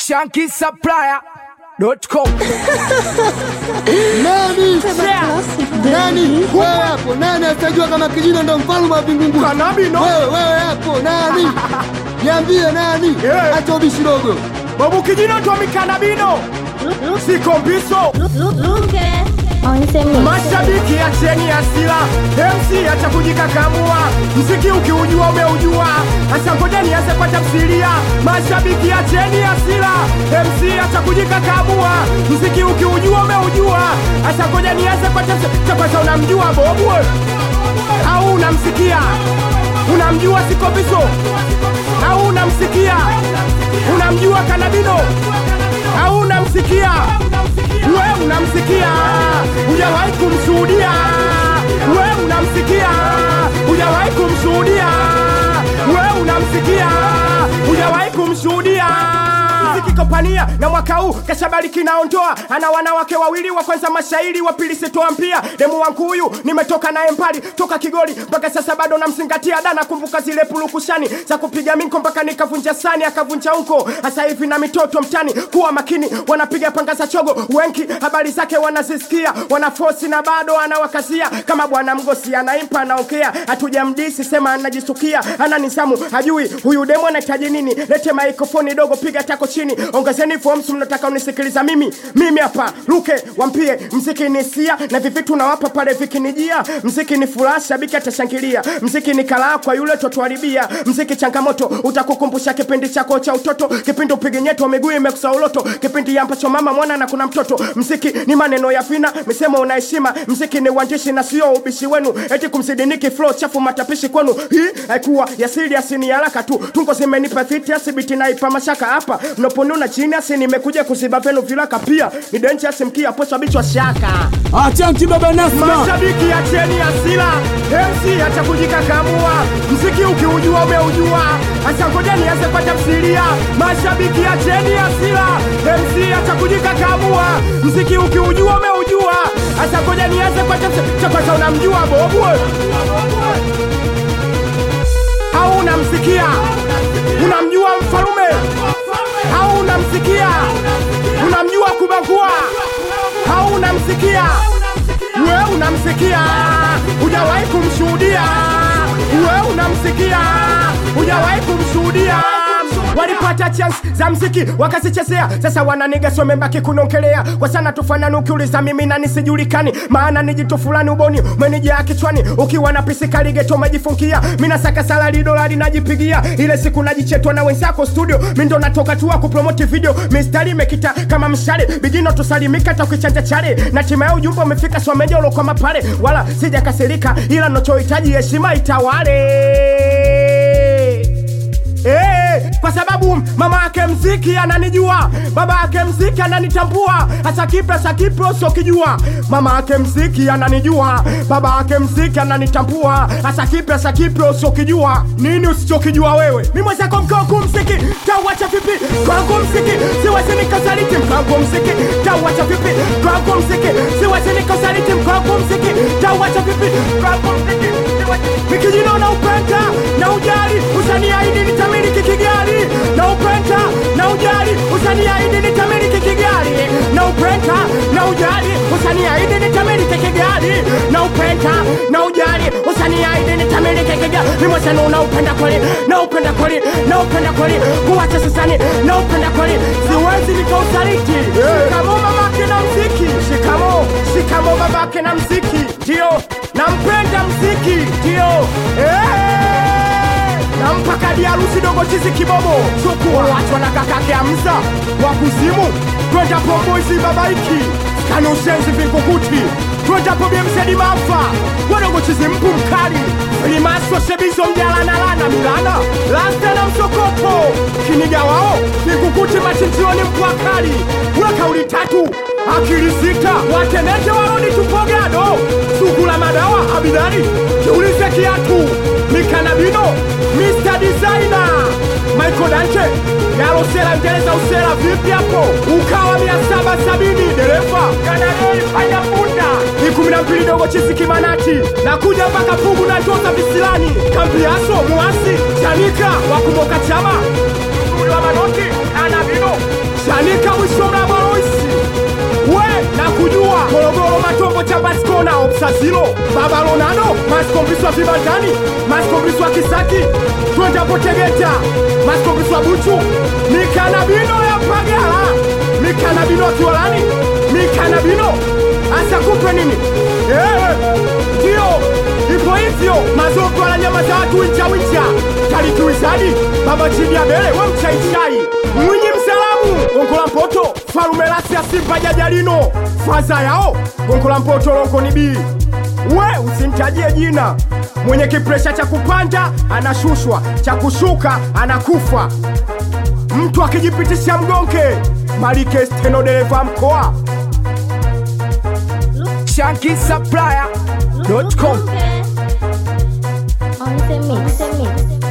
shankisupplier.com Nani? Nani? Wewe hapo nani atajua kama kijina ndo mfalme wa vingungu? Kanabi no. Wewe wewe hapo nani? Niambie nani? Eh. Acha ubishi dogo. babu kijino tomikanabino siko mbiso mashabiki acheni hasira MC acha kujikakamua mziki ukiujua umeujua hasa ngoja nianze kwa tafsiria mashabiki acheni hasira MC acha kujikakamua mziki ukiujua umeujua hasa ngoja nianze kwa tafsiria kwanza unamjua bobu au unamsikia unamjua sikobiso au unamsikia unamjua kanabino au unamsikia we unamsikia hujawahi kumshuhudia we unamsikia hujawahi kumshuhudia we unamsikia hujawahi kumshuhudia muziki kopania na mwaka huu kashabariki naondoa ana wanawake wawili wa kwanza mashairi wa pili sitoa mpia demu wangu huyu nimetoka naye mbali toka kigoli mpaka sasa bado namzingatia da nakumbuka zile pulukushani za kupiga minko mpaka nikavunja sani akavunja unko hasa hivi na mitoto mtani kuwa makini wanapiga panga za chogo wenki habari zake wanazisikia wanafosi na bado anawakazia kama bwana mgosi anaimpa anaokea hatujamdisi sema anajisukia ana nisamu hajui huyu demu anahitaji nini lete maikrofoni dogo piga tako chini ongezeni forms mnataka unisikiliza mimi mimi hapa luke wampie mziki ni sia na vivitu nawapa pale vikinijia mziki ni furaha shabiki atashangilia mziki ni kalaa kwa yule totuharibia mziki changamoto utakukumbusha kipindi chako cha utoto kipindi upige nyeto miguu imekusa uloto kipindi ambacho mama mwana na kuna mtoto mziki ni maneno ya vina misemo una heshima mziki ni uandishi na sio ubishi wenu eti kumsidiniki flow chafu matapishi kwenu hii haikuwa ya serious ni haraka tu tungo zimenipa thiti asibiti naipa mashaka hapa mnaponuna chini asi nimekuja kuziba venu vilaka pia ni dangerous mkia posa bichwa shaka Achanki baba Nasma, mashabiki acheni hasira MC acha kujikakamua mziki ukiujua umeujua hasa ngoja nianze kwa tafsiria mashabiki acheni hasira MC acha kujikakamua mziki ukiujua umeujua hasa ngoja nianze kwa tafsiria cha kwanza unamjua bobu au unamsikia unamjua mfalume au unamsikia unamjua kubagua au unamsikia we unamsikia hujawahi kumshuhudia we unamsikia hujawahi kumshuhudia walipata chance za mziki wakazichezea sasa wananiga wamebaki kunongelea kwa sana tufanani ukiuliza mimi na nisijulikani maana ni jitu fulani uboni umenijaa kichwani ukiwa na pisika ligeto umejifungia mina saka salari dolari najipigia ile siku najichetwa na wenzako studio mi ndo natoka tuwa kupromoti video mistari imekita kama mshale bigino tusalimika hata ukichanja chale na tima ya ujumbe umefika someja ulokoma pale wala sijakasirika ila nachohitaji heshima itawale Eh, kwa sababu mama yake mziki ananijua, baba yake mziki ananitambua, hasa kipe hasa kipe usiokijua. Mama yake mziki ananijua, baba yake mziki ananitambua, hasa kipe hasa kipe usiokijua. Nini usichokijua wewe? Mimi mwenzako mkangu mziki, tauacha vipi? Kwangu mziki, siwezi nikasaliti mkangu mziki, tauacha vipi? Kwangu mziki, siwezi nikasaliti mkangu mziki, tauacha vipi? Kwangu mziki, siwezi Nikijino na upenda na ujali usaniahidi nitamiliki Kigali na upenda na ujali usaniahidi nitamiliki Kigali na upenda na ujali usaniahidi nitamiliki Kigali na upenda na ujali usaniahidi nitamiliki Kigali ni mwasano na upenda kweli na upenda kweli na upenda kweli kuwacha sasani na upenda kweli siwezi nikausaliti shikamo mamake na mziki shikamo shikamo babake na mziki ndio nampenda mziki ndio Eh! nampa kadi harusi dogo chizi kibobo chukua wachwa na kakake amza wa kuzimu twenda pomboizi babaiki kani ushenzi vingukuti twendapo bemsedi mafa wadogo chizi mpu mkali limaso sebizo mjalanalana milana lasta na msokoto kiniga wao vingukuti machinjioni mpwakali we kauli tatu akili sita watenete warodi tupogado sugula madawa abidari kiulize kiatu mikanabino Mr. Designer Michael Dante Yalosela ndeleza usela vipi hapo ukawa mia saba sabini dereva kanadei fanya punda ni kumi na mbili dogo chisi kimanati nakuja mpaka pugu na toza visilani kambiaso muasi chanika wakumoka chama mzuri wa manoti anabino masazilo baba lonano masikombiswa vibandani masikombiswa kisaki twendapo tegeta masikombiswa buchu mikanabino ya pagala mikanabino akiwalani mikanabino asakupe nini Eh, ndio ipo hivyo mazoko ala nyama za watu wincha wincha talituizadi baba chini ya bele we mchaichai mwinyi msalamu onkola mpoto falume lasi ya simba jajalino faza yao onkola mpoto lonko ni bii we usimtajie jina mwenye kipresha cha kupanda anashushwa cha kushuka anakufa mtu akijipitisha mgonke malike steno dereva mkoa Shanky Supplier.com On the mix. On the mix.